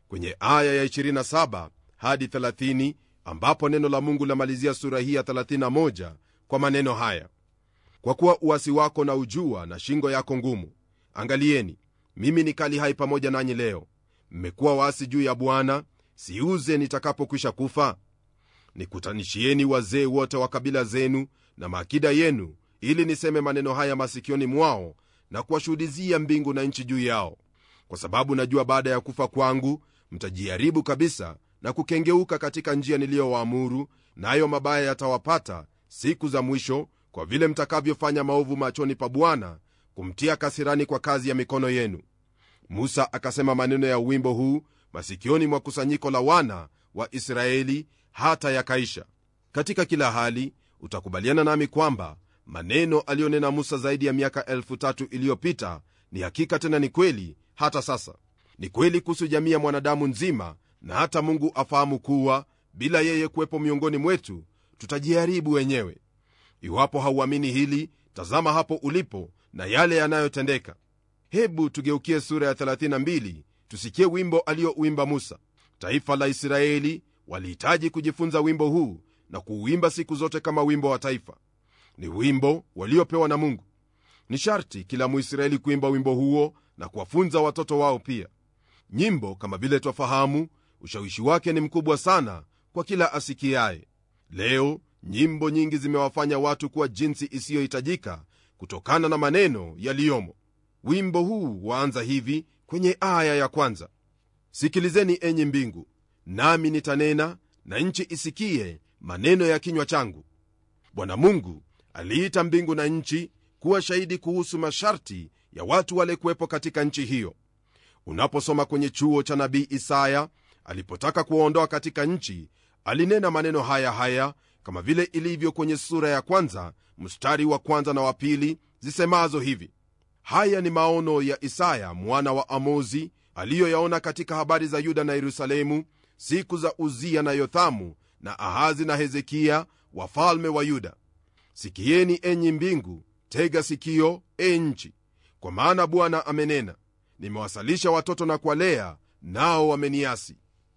kwenye aya ya 27 hadi 30 ambapo neno la mungu lamalizia sura hii ya 31 kwa maneno haya kwa kuwa uwasi wako na ujua na shingo yako ngumu angalieni mimi ni kali hai pamoja nanyi leo mmekuwa waasi juu ya bwana siuze nitakapokwisha kufa nikutanishieni wazee wote wa kabila zenu na maakida yenu ili niseme maneno haya masikioni mwao na kuwashuhudizia mbingu na nchi juu yao kwa sababu najua baada ya kufa kwangu mtajiharibu kabisa na kukengeuka katika njia niliyowaamuru nayo na mabaya yatawapata siku za mwisho kwa vile mtakavyofanya maovu machoni pa bwana kumtia kasirani kwa kazi ya mikono yenu musa akasema maneno ya wimbo huu masikioni mwa kusanyiko la wana wa israeli hata yakaisha katika kila hali utakubaliana nami kwamba maneno aliyonena musa zaidi ya miaka elfu tatu iliyopita ni hakika tena ni kweli hata sasa ni kweli kuhusu jamii ya mwanadamu nzima na hata mungu afahamu kuwa bila yeye kuwepo miongoni mwetu tutajiharibu wenyewe iwapo hauamini hili tazama hapo ulipo na yale yanayotendeka hebu tugeukie sura ya 32 tusikie wimbo aliyouimba musa taifa la israeli walihitaji kujifunza wimbo huu na kuuimba siku zote kama wimbo wa taifa ni wimbo waliopewa na mungu ni sharti kila muisraeli kuimba wimbo huo na kuwafunza watoto wao pia nyimbo kama vile twafahamu ushawishi wake ni mkubwa sana kwa kila asikiaye leo nyimbo nyingi zimewafanya watu kuwa jinsi isiyohitajika kutokana na maneno yaliyomo wimbo huu waanza hivi kwenye aya ya kwanza sikilizeni enyi mbingu nami nitanena na nchi isikie maneno ya kinywa changu bwana mungu aliita mbingu na nchi kuwa shahidi kuhusu masharti ya watu wale kuwepo katika nchi hiyo unaposoma kwenye chuo cha nabii isaya alipotaka kuwaondoa katika nchi alinena maneno haya haya kama vile ilivyo kwenye sura ya kwanza mstari wa kwanza na wa pili zisemazo hivi haya ni maono ya isaya mwana wa amozi aliyoyaona katika habari za yuda na yerusalemu siku za uzia na yothamu na ahazi na hezekiya wafalme wa yuda sikieni enyi mbingu tega sikio e nchi kwa maana bwana amenena nimewasalisha watoto na kuwalea nao wameniasi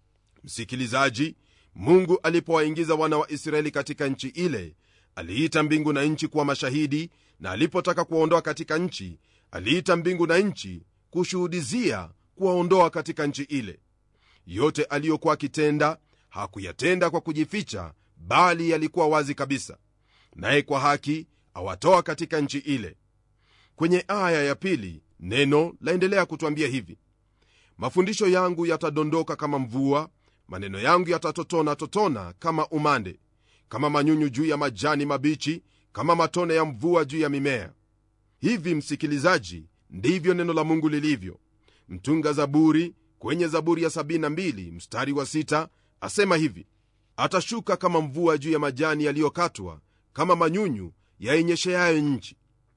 msikilizaji mungu alipowaingiza wana wa israeli katika nchi ile aliita mbingu na nchi kuwa mashahidi na alipotaka kuwaondoa katika nchi aliita mbingu na nchi kushuhudizia kuwaondoa katika nchi ile yote aliyokuwa akitenda hakuyatenda kwa kujificha bali yalikuwa wazi kabisa naye kwa haki awatoa katika nchi ile kwenye aya ya pili neno laendelea kutwambia hivi mafundisho yangu yatadondoka kama mvua maneno yangu yatatotona totona kama umande kama manyunyu juu ya majani mabichi kama matone ya mvua juu ya mimea hivi msikilizaji ndivyo neno la mungu lilivyo mtunga zaburi kwenye zaburi ya 72 mstari wa 6 asema hivi atashuka kama mvua juu ya majani yaliyokatwa kama manyunyu yainyesheayo nchi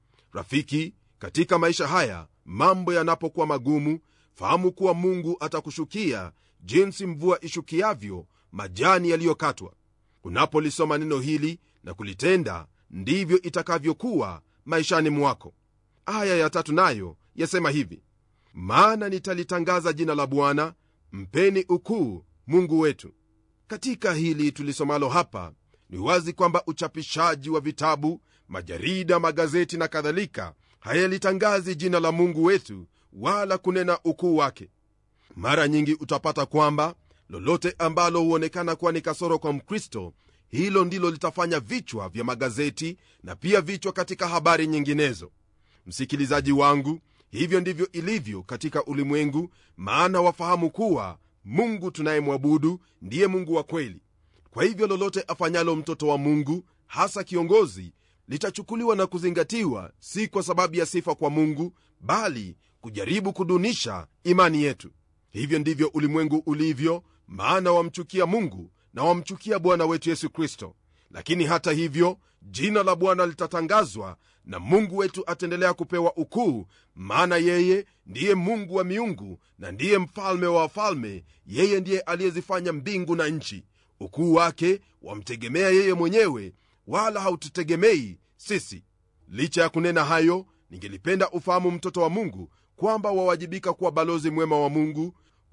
rafiki katika maisha haya mambo yanapokuwa magumu fahamu kuwa mungu atakushukia jinsi mvua ishukiavyo majani yaliyokatwa unapolisoma neno hili na kulitenda ndivyo itakavyokuwa maishani mwako aya ya tatu nayo yasema hivi maana nitalitangaza jina la bwana mpeni ukuu mungu wetu katika hili tulisomalo hapa ni wazi kwamba uchapishaji wa vitabu majarida magazeti na kadhalika hayalitangazi jina la mungu wetu wala kunena ukuu wake mara nyingi utapata kwamba lolote ambalo huonekana kuwa ni kasoro kwa mkristo hilo ndilo litafanya vichwa vya magazeti na pia vichwa katika habari nyinginezo msikilizaji wangu hivyo ndivyo ilivyo katika ulimwengu maana wafahamu kuwa mungu tunayemwabudu ndiye mungu wa kweli kwa hivyo lolote afanyalo mtoto wa mungu hasa kiongozi litachukuliwa na kuzingatiwa si kwa sababu ya sifa kwa mungu bali kujaribu kudunisha imani yetu hivyo ndivyo ulimwengu ulivyo maana wamchukia mungu na wamchukia bwana wetu yesu kristo lakini hata hivyo jina la bwana litatangazwa na mungu wetu ataendelea kupewa ukuu maana yeye ndiye mungu wa miungu na ndiye mfalme wa wafalme yeye ndiye aliyezifanya mbingu na nchi ukuu wake wamtegemea yeye mwenyewe wala haututegemei sisi licha ya kunena hayo ningelipenda ufahamu mtoto wa mungu kwamba wawajibika kuwa balozi mwema wa mungu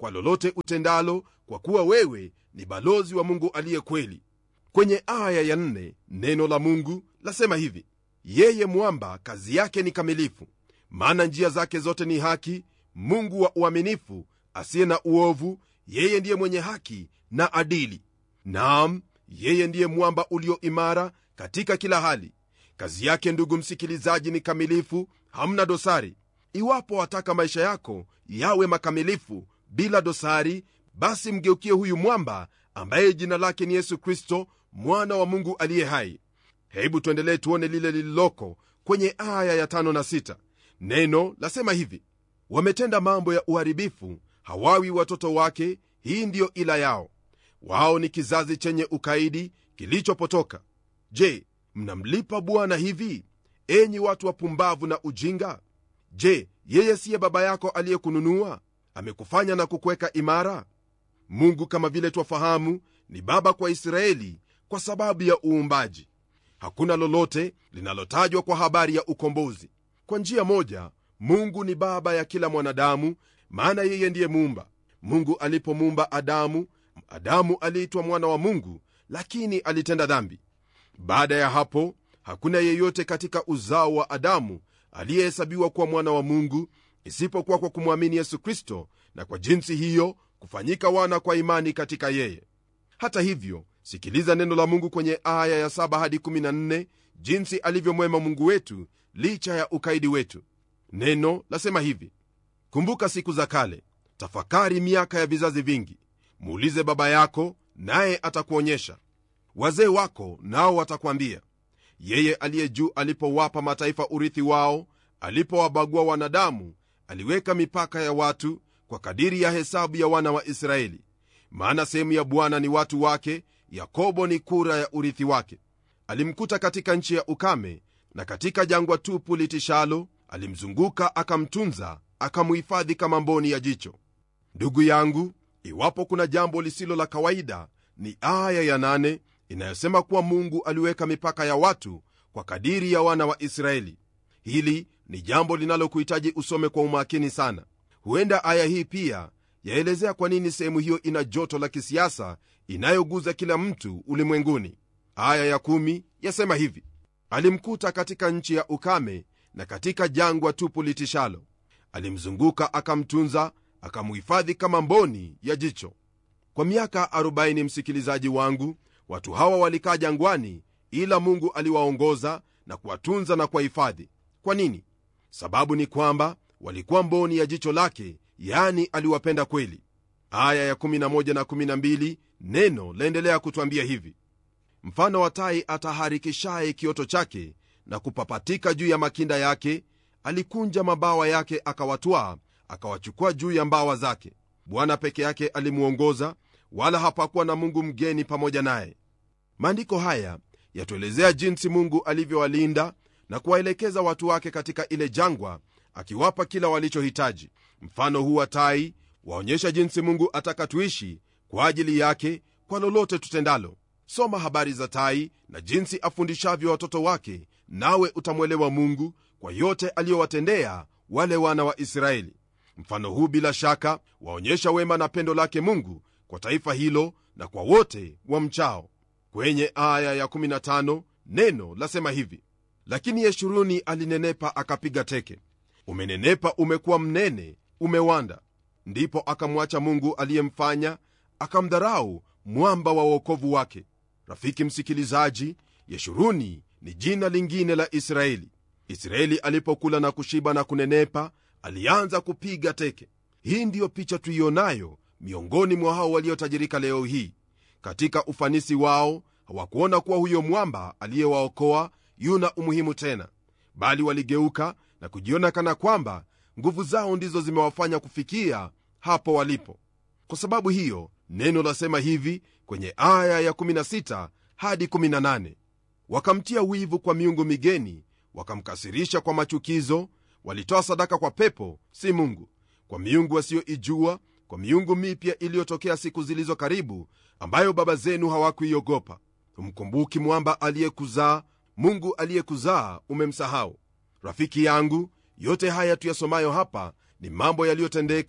kwa lolote utendalo kwa kuwa wewe ni balozi wa mungu aliye kweli kwenye aya ya nne neno la mungu lasema hivi yeye mwamba kazi yake ni kamilifu maana njia zake zote ni haki mungu wa uaminifu asiye na uovu yeye ndiye mwenye haki na adili naam yeye ndiye mwamba ulio imara katika kila hali kazi yake ndugu msikilizaji ni kamilifu hamna dosari iwapo wataka maisha yako yawe makamilifu bila dosari basi mgeukie huyu mwamba ambaye jina lake ni yesu kristo mwana wa mungu aliye hai hebu tuendelee tuone lile lililoko kwenye aya ya tano na sita neno lasema hivi wametenda mambo ya uharibifu hawawi watoto wake hii ndiyo ila yao wao ni kizazi chenye ukaidi kilichopotoka je mnamlipa bwana hivi enyi watu wapumbavu na ujinga je yeye siye baba yako aliyekununua amekufanya na kukuweka imara mungu kama vile twafahamu ni baba kwa israeli kwa sababu ya uumbaji hakuna lolote linalotajwa kwa habari ya ukombozi kwa njia moja mungu ni baba ya kila mwanadamu maana yeye ndiye muumba mungu alipomuumba adamu adamu aliitwa mwana wa mungu lakini alitenda dhambi baada ya hapo hakuna yeyote katika uzao wa adamu aliyehesabiwa kuwa mwana wa mungu isipokuwa kwa kumwamini yesu kristo na kwa jinsi hiyo kufanyika wana kwa imani katika yeye hata hivyo sikiliza neno la mungu kwenye aya ya 7 hadi 14 jinsi alivyomwema mungu wetu licha ya ukaidi wetu neno lasema hivi kumbuka siku za kale tafakari miaka ya vizazi vingi muulize baba yako naye atakuonyesha wazee wako nao watakwambia yeye aliye juu alipowapa mataifa urithi wao alipowabagua wanadamu aliweka mipaka ya watu kwa kadiri ya hesabu ya wana wa israeli maana sehemu ya bwana ni watu wake yakobo ni kura ya urithi wake alimkuta katika nchi ya ukame na katika jangwa tupu litishalo alimzunguka akamtunza akamuhifadhi kama mboni ya jicho ndugu yangu iwapo kuna jambo lisilo la kawaida ni aya ya nane inayosema kuwa mungu aliweka mipaka ya watu kwa kadiri ya wana wa israeli hili ni jambo linalokuhitaji usome kwa umakini sana huenda aya hii pia yaelezea kwa nini sehemu hiyo ina joto la kisiasa inayoguza kila mtu ulimwenguni aya ya kumi yasema hivi alimkuta katika nchi ya ukame na katika jangwa tupu litishalo alimzunguka akamtunza akamuhifadhi kama mboni ya jicho kwa miaka 40 msikilizaji wangu watu hawa walikaa jangwani ila mungu aliwaongoza na kuwatunza na kuwahifadhi kwa nini sababu ni kwamba walikuwa mboni ya jicho lake yani aliwapenda kweli aya ya 11 na 12 neno laendelea kutwambia hivi mfano wa tai ataharikishaye kioto chake na kupapatika juu ya makinda yake alikunja mabawa yake akawatwaa akawachukua juu ya mbawa zake bwana peke yake alimwongoza wala hapakuwa na mungu mgeni pamoja naye maandiko haya yatuelezea jinsi mungu alivyowalinda na kuwaelekeza watu wake katika ile jangwa akiwapa kila walichohitaji mfano huu wa tai waonyesha jinsi mungu ataka tuishi kwa ajili yake kwa lolote tutendalo soma habari za tai na jinsi afundishavyo watoto wake nawe utamwelewa mungu kwa yote aliyowatendea wale wana wa israeli mfano huu bila shaka waonyesha wema na pendo lake mungu kwa taifa hilo na kwa wote wa mchao kwenye aya ya 15 neno lasema hivi lakini yeshuruni alinenepa akapiga teke umenenepa umekuwa mnene umewanda ndipo akamwacha mungu aliyemfanya akamdharau mwamba wa uokovu wake rafiki msikilizaji yeshuruni ni jina lingine la israeli israeli alipokula na kushiba na kunenepa alianza kupiga teke hii ndiyo picha tuionayo miongoni mwa hao waliotajirika leo hii katika ufanisi wao hawakuona kuwa huyo mwamba aliyewaokoa yuna umuhimu tena bali waligeuka na kujiona kana kwamba nguvu zao ndizo zimewafanya kufikia hapo walipo kwa sababu hiyo neno lasema hivi kwenye aya ya16 hadi 18 wakamtia wivu kwa miungu migeni wakamkasirisha kwa machukizo walitoa sadaka kwa pepo si mungu kwa miungu wasiyoijua kwa miungu mipya iliyotokea siku zilizo karibu ambayo baba zenu hawakuiogopa humkumbuki mwamba aliyekuzaa mungu aliyekuzaa umemsahau rafiki yangu yote haya tuyasomayo hapa ni mambo yaliyotendeka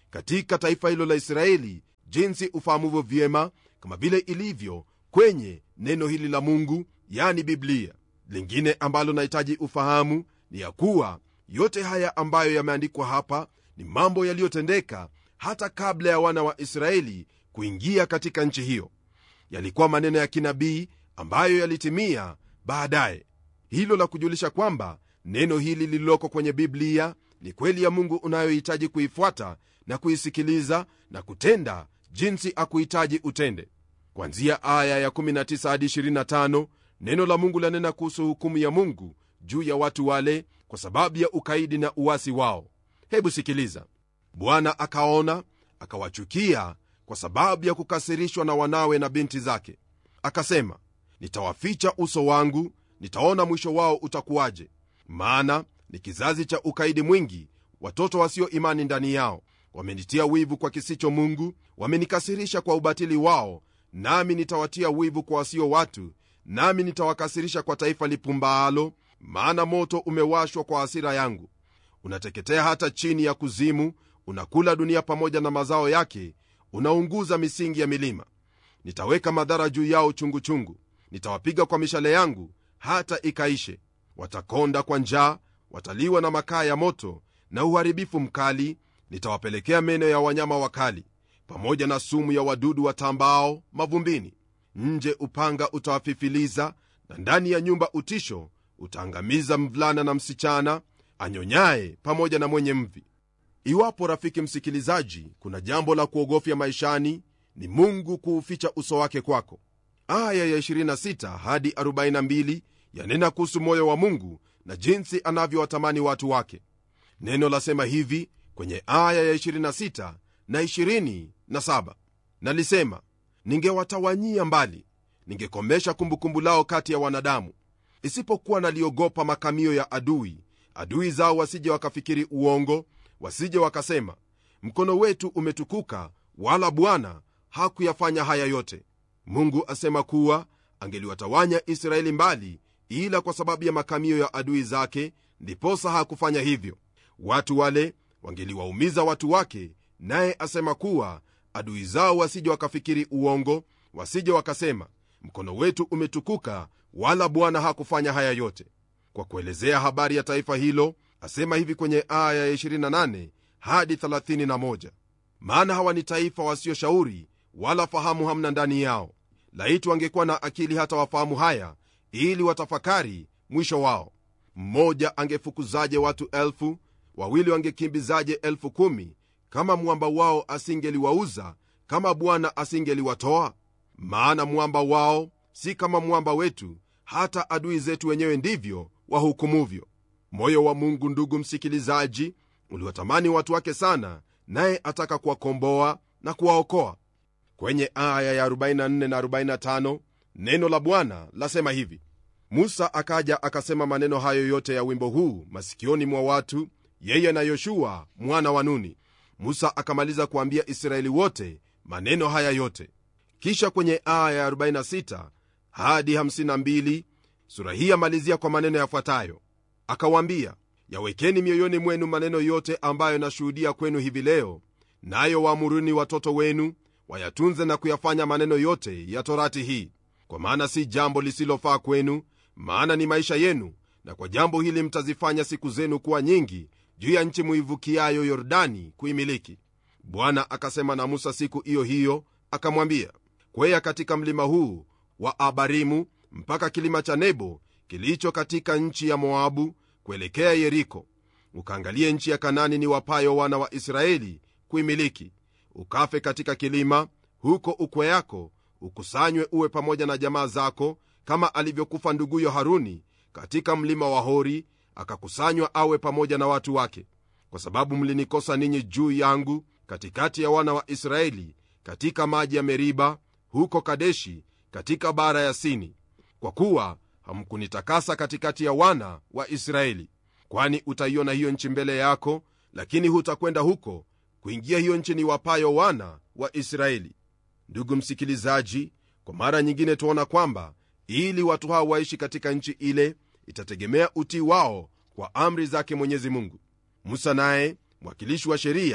katika taifa hilo la israeli jinsi ufahamuvyo vyema kama vile ilivyo kwenye neno hili la mungu yani biblia lingine ambalo nahitaji ufahamu ni ya kuwa yote haya ambayo yameandikwa hapa ni mambo yaliyotendeka hata kabla ya wana wa israeli kuingia katika nchi hiyo yalikuwa maneno ya kinabii ambayo yalitimia baadaye hilo la kujulisha kwamba neno hili lililoko kwenye biblia ni kweli ya mungu unayohitaji kuifuata na kuisikiliza na kutenda jinsi akuhitaji utende kwanzia aya ya 19 hadi 25 neno la mungu lanena kuhusu hukumu ya mungu juu ya watu wale kwa sababu ya ukaidi na uwasi wao hebu sikiliza bwana akaona akawachukia kwa sababu ya kukasirishwa na wanawe na binti zake akasema nitawaficha uso wangu nitaona mwisho wao utakuwaje maana ni kizazi cha ukaidi mwingi watoto wasio imani ndani yao wamenitia wivu kwa kisicho mungu wamenikasirisha kwa ubatili wao nami nitawatia wivu kwa wasio watu nami nitawakasirisha kwa taifa lipumbaalo maana moto umewashwa kwa hasira yangu unateketea hata chini ya kuzimu unakula dunia pamoja na mazao yake unaunguza misingi ya milima nitaweka madhara juu yao chungu chungu nitawapiga kwa mishale yangu hata ikaishe watakonda kwa njaa wataliwa na makaa ya moto na uharibifu mkali nitawapelekea meno ya wanyama wakali pamoja na sumu ya wadudu watambao mavumbini nje upanga utawafifiliza na ndani ya nyumba utisho utaangamiza mvulana na msichana anyonyaye pamoja na mwenye mvi iwapo rafiki msikilizaji kuna jambo la kuogofya maishani ni mungu kuuficha uso wake kwako aya ya 26 hadi 42 yanena kuhusu moyo wa mungu na jinsi anavyowatamani watu wake neno lasema hivi kwenye aya ya 26 na 27 nalisema ningewatawanyia mbali ningekomesha kumbukumbu lao kati ya wanadamu isipokuwa naliogopa makamio ya adui adui zao wasije wakafikiri uongo wasije wakasema mkono wetu umetukuka wala bwana hakuyafanya haya yote mungu asema kuwa angeliwatawanya israeli mbali ila kwa sababu ya makamio ya adui zake ndiposa hakufanya hivyo watu wale wangeliwaumiza watu wake naye asema kuwa adui zao wasije wakafikiri uongo wasije wakasema mkono wetu umetukuka wala bwana hakufanya haya yote kwa kuelezea habari ya taifa hilo asema hivi kwenye aya ya 28 hadi 31 maana hawa ni taifa wasioshauri wala fahamu hamna ndani yao laiti wangekuwa na akili hata wafahamu haya ili watafakari mwisho wao mmoja angefukuzaje watu elfu wawili wangekimbizaje elfu kumi kama mwamba wao asingeliwauza kama bwana asingeliwatoa maana mwamba wao si kama mwamba wetu hata adui zetu wenyewe ndivyo wahukumuvyo moyo wa mungu ndugu msikilizaji uliwatamani watu wake sana naye ataka kuwakomboa na kuwaokoa kwenye aya ya 44 na 45 neno la bwana lasema hivi musa akaja akasema maneno hayo yote ya wimbo huu masikioni mwa watu yeye na yoshua mwana wa nuni musa akamaliza kuambia israeli wote maneno haya yote kisha kwenye aya ya 46 hadi 52 sura hii yamalizia kwa maneno yafuatayo akawaambia yawekeni mioyoni mwenu maneno yote ambayo nashuhudia kwenu hivi leo nayo waamuruni watoto wenu wayatunze na kuyafanya maneno yote ya torati hii kwa maana si jambo lisilofaa kwenu maana ni maisha yenu na kwa jambo hili mtazifanya siku zenu kuwa nyingi juu ya nchi muivukiayo yordani kuimiliki bwana akasema na musa siku hiyo hiyo akamwambia kweya katika mlima huu wa abarimu mpaka kilima cha nebo kilicho katika nchi ya moabu kuelekea yeriko ukaangalie nchi ya kanani ni wapayo wana wa israeli kuimiliki ukafe katika kilima huko ukwe yako ukusanywe uwe pamoja na jamaa zako kama alivyokufa nduguyo haruni katika mlima wa hori akakusanywa awe pamoja na watu wake kwa sababu mlinikosa ninyi juu yangu katikati ya wana wa israeli katika maji ya meriba huko kadeshi katika bara ya sini kwa kuwa hamkunitakasa katikati ya wana wa israeli kwani utaiona hiyo nchi mbele yako lakini hutakwenda huko kuingia hiyo nchi ni wapayo wana wa israeli ndugu msikilizaji kwa mara nyingine tuona kwamba ili watu hao waishi katika nchi ile itategemea utii wao kwa amri zake mwenyezi mungu musa naye mwakilishi wa sheria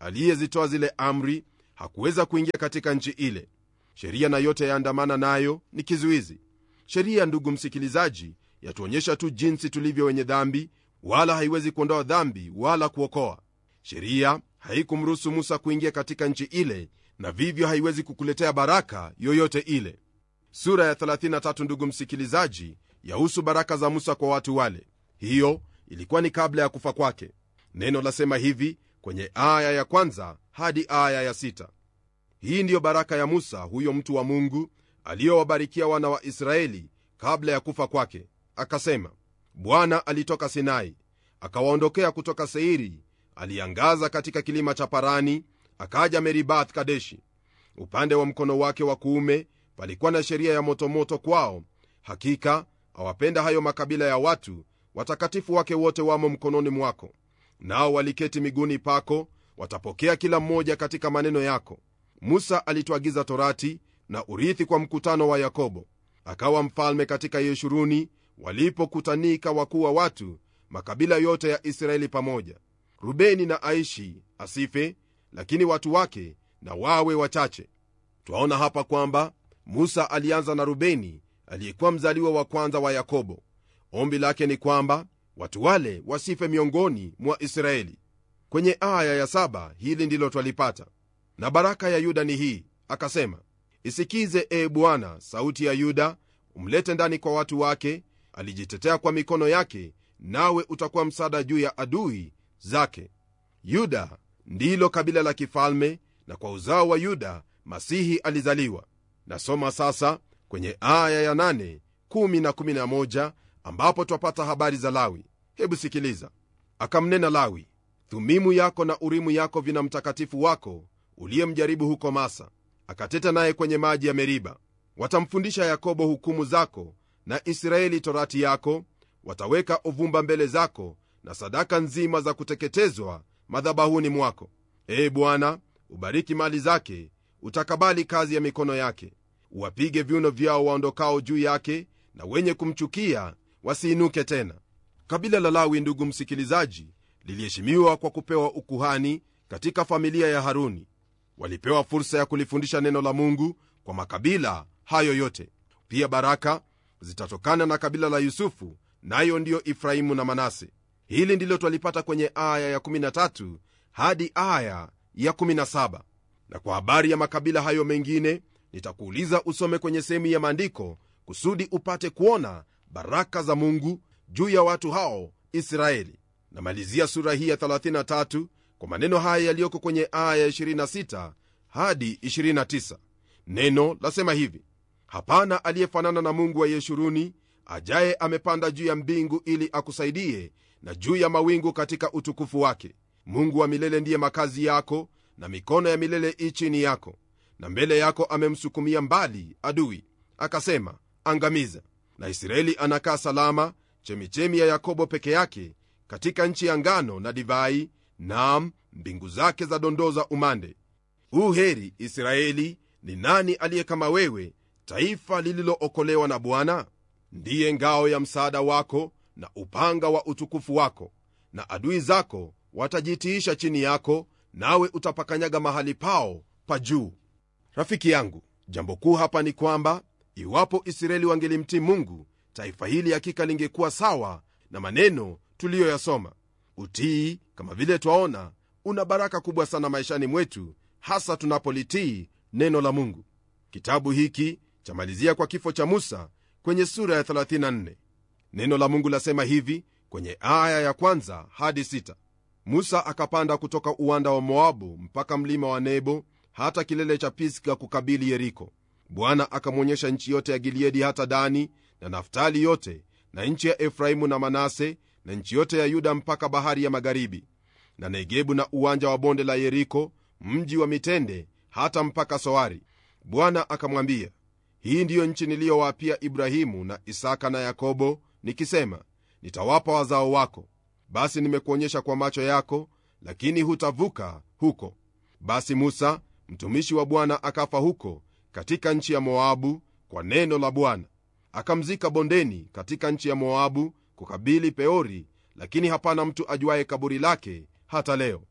aliyezitoa zile amri hakuweza kuingia katika nchi ile sheria na yote yaandamana nayo ni kizuizi sheria ndugu msikilizaji yatuonyesha tu jinsi tulivyo wenye dhambi wala haiwezi kuondoa dhambi wala kuokoa sheria haikumruhusu musa kuingia katika nchi ile na vivyo haiwezi kukuletea baraka yoyote ile sura ya 33 ndugu msikilizaji yahusu baraka za musa kwa watu wale hiyo ilikuwa ni kabla ya kufa kwake neno lasema hivi kwenye aya ya kwanza hadi aya ya sita hii ndiyo baraka ya musa huyo mtu wa mungu aliyowabarikia wana wa israeli kabla ya kufa kwake akasema bwana alitoka sinai akawaondokea kutoka seiri aliangaza katika kilima cha parani akaja meribath kadeshi upande wa mkono wake wa kuume palikuwa na sheria ya motomoto kwao hakika awapenda hayo makabila ya watu watakatifu wake wote wamo mkononi mwako nao waliketi miguuni pako watapokea kila mmoja katika maneno yako musa alituagiza torati na urithi kwa mkutano wa yakobo akawa mfalme katika yeshuruni walipokutanika wakuu wa watu makabila yote ya israeli pamoja rubeni na aishi asife lakini watu wake na wawe wachache twaona hapa kwamba musa alianza na rubeni aliyekuwa mzaliwa wa kwanza wa yakobo ombi lake ni kwamba watu wale wasife miongoni mwa israeli kwenye aya ya saba hili ndilo twalipata na baraka ya yuda ni hii akasema isikize ee bwana sauti ya yuda umlete ndani kwa watu wake alijitetea kwa mikono yake nawe utakuwa msaada juu ya adui zake yuda ndilo kabila la kifalme na kwa uzao wa yuda masihi alizaliwa nasoma sasa kwenye aya ya 8 1 na 11 ambapo twapata habari za lawi hebu sikiliza akamnena lawi thumimu yako na urimu yako vina mtakatifu wako uliyemjaribu huko masa akateta naye kwenye maji ya meriba watamfundisha yakobo hukumu zako na israeli torati yako wataweka uvumba mbele zako na sadaka nzima za kuteketezwa madhabahuni mwako ee bwana ubariki mali zake utakabali kazi ya mikono yake uwapige viuno vyao waondokao juu yake na wenye kumchukia wasiinuke tena kabila la lawi ndugu msikilizaji liliheshimiwa kwa kupewa ukuhani katika familia ya haruni walipewa fursa ya kulifundisha neno la mungu kwa makabila hayo yote pia baraka zitatokana na kabila la yusufu nayo ndiyo ifrahimu na manase hili ndilo twalipata kwenye aya ya 13 hadi aya ya 17 na kwa habari ya makabila hayo mengine nitakuuliza usome kwenye sehemu ya maandiko kusudi upate kuona baraka za mungu juu ya watu hao israeli namalizia sura hii ya 33 kwa maneno haya yaliyoko kwenye aya ya 26 hadi 29 neno lasema hivi hapana aliyefanana na mungu wa yeshuruni ajaye amepanda juu ya mbingu ili akusaidie na juu ya mawingu katika utukufu wake mungu wa milele ndiye makazi yako na mikono ya milele i chini yako na mbele yako amemsukumia mbali adui akasema angamiza na israeli anakaa salama chemichemi ya yakobo peke yake katika nchi ya ngano na divai nam mbingu zake za dondoza umande huu heri israeli ni nani aliye kama wewe taifa lililookolewa na bwana ndiye ngao ya msaada wako na upanga wa utukufu wako na adui zako watajitiisha chini yako nawe utapakanyaga mahali pao pa juu rafiki yangu jambo kuu hapa ni kwamba iwapo israeli wangelimtii mungu taifa hili hakika lingekuwa sawa na maneno tuliyoyasoma utii kama vile twaona una baraka kubwa sana maishani mwetu hasa tunapolitii neno la mungu kitabu hiki chamalizia kwa kifo cha musa kwenye sura ya 34 neno la mungu lasema hivi kwenye aya ya kwanza hadi sita. musa akapanda kutoka uwanda wa moabu mpaka mlima wa nebo hata kilele cha pisga kukabili yeriko bwana akamwonyesha nchi yote ya gileadi hata dani na naftali yote na nchi ya efraimu na manase na nchi yote ya yuda mpaka bahari ya magharibi na negebu na uwanja wa bonde la yeriko mji wa mitende hata mpaka soari bwana akamwambia hii ndiyo nchi niliyowaapia ibrahimu na isaka na yakobo nikisema nitawapa wazao wako basi nimekuonyesha kwa macho yako lakini hutavuka huko basi musa mtumishi wa bwana akafa huko katika nchi ya moabu kwa neno la bwana akamzika bondeni katika nchi ya moabu kukabili peori lakini hapana mtu ajuaye kaburi lake hata leo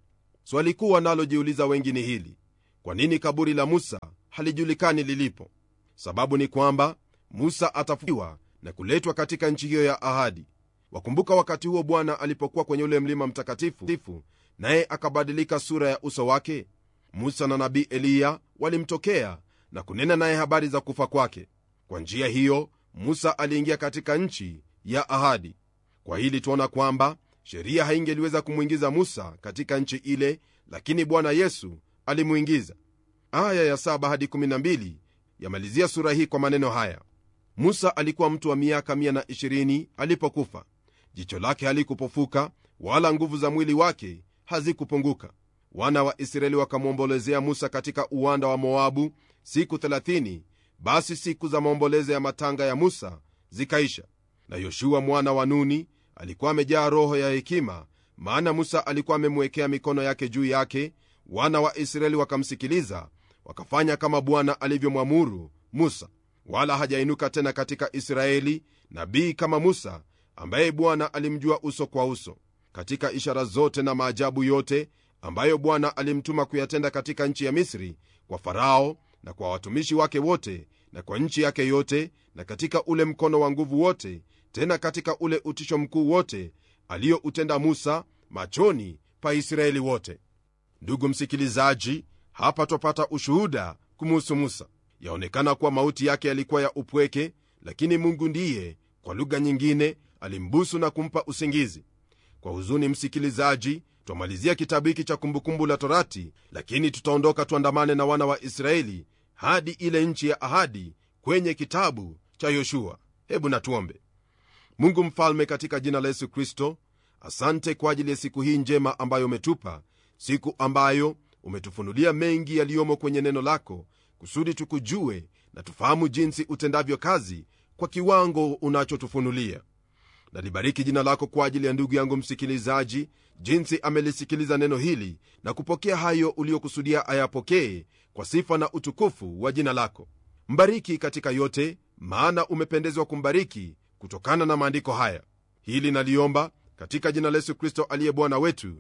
swali kuu wanalojiuliza wengi ni hili kwa nini kaburi la musa halijulikani lilipo sababu ni kwamba musa atafukiwa na kuletwa katika nchi hiyo ya ahadi wakumbuka wakati huo bwana alipokuwa kwenye ule mlima mtakatifu naye akabadilika sura ya uso wake musa na nabii eliya walimtokea na kunena naye habari za kufa kwake kwa njia hiyo musa aliingia katika nchi ya ahadi kwa hili tuona kwamba sheria haingeliweza kumwingiza musa katika nchi ile lakini bwana yesu alimwingiza aya ya 7 hadi 12 yamalizia sura hii kwa maneno haya musa alikuwa mtu wa miaka 120 alipokufa jicho lake halikupofuka wala nguvu za mwili wake hazikupunguka wana wa israeli wakamwombolezea musa katika uwanda wa moabu siku 30 basi siku za maombolezo ya matanga ya musa zikaisha na yoshua mwana wa nuni alikuwa amejaa roho ya hekima maana musa alikuwa amemwekea mikono yake juu yake wana wa israeli wakamsikiliza wakafanya kama bwana alivyomwamuru musa wala hajainuka tena katika israeli nabii kama musa ambaye bwana alimjua uso kwa uso katika ishara zote na maajabu yote ambayo bwana alimtuma kuyatenda katika nchi ya misri kwa farao na kwa watumishi wake wote na kwa nchi yake yote na katika ule mkono wa nguvu wote tena katika ule utisho mkuu wote aliyoutenda musa machoni pa israeli wote ndugu msikilizaji hapa twapata ushuhuda kumuhusu musa yaonekana kuwa mauti yake yalikuwa ya upweke lakini mungu ndiye kwa lugha nyingine alimbusu na kumpa usingizi kwa huzuni msikilizaji twamalizia kitabu hiki cha kumbukumbu la torati lakini tutaondoka tuandamane na wana wa israeli hadi ile nchi ya ahadi kwenye kitabu cha yoshua hebu natuombe mungu mfalme katika jina la yesu kristo asante kwa ajili ya siku hii njema ambayo umetupa siku ambayo umetufunulia mengi yaliyomo kwenye neno lako kusudi tukujue na tufahamu jinsi utendavyo kazi kwa kiwango unachotufunulia nalibariki jina lako kwa ajili ya ndugu yangu msikilizaji jinsi amelisikiliza neno hili na kupokea hayo uliokusudia ayapokee kwa sifa na utukufu wa jina lako mbariki katika yote maana umependezwa kumbariki kutokana na maandiko haya hili naliomba katika jina la yesu kristo aliye bwana wetu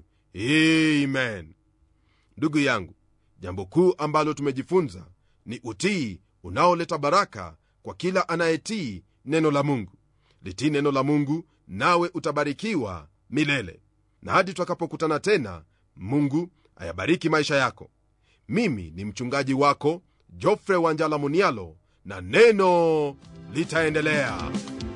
amen ndugu yangu jambo kuu ambalo tumejifunza ni utii unaoleta baraka kwa kila anayetii neno la mungu litii neno la mungu nawe utabarikiwa milele na hadi tutakapokutana tena mungu ayabariki maisha yako mimi ni mchungaji wako jofre wanjala munialo na neno litaendelea